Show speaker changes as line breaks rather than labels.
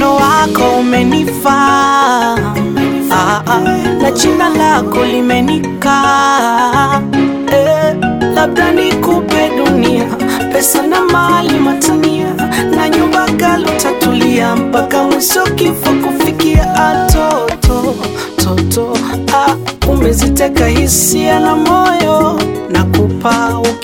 Mwonekano wako umenifaa ah, ah, na jina lako limenikaa eh, labda nikupe dunia, pesa na mali matania, na nyumba galo tatulia mpaka mwisho kifo kufikia. Atoto toto ah, umeziteka hisia na moyo na kupa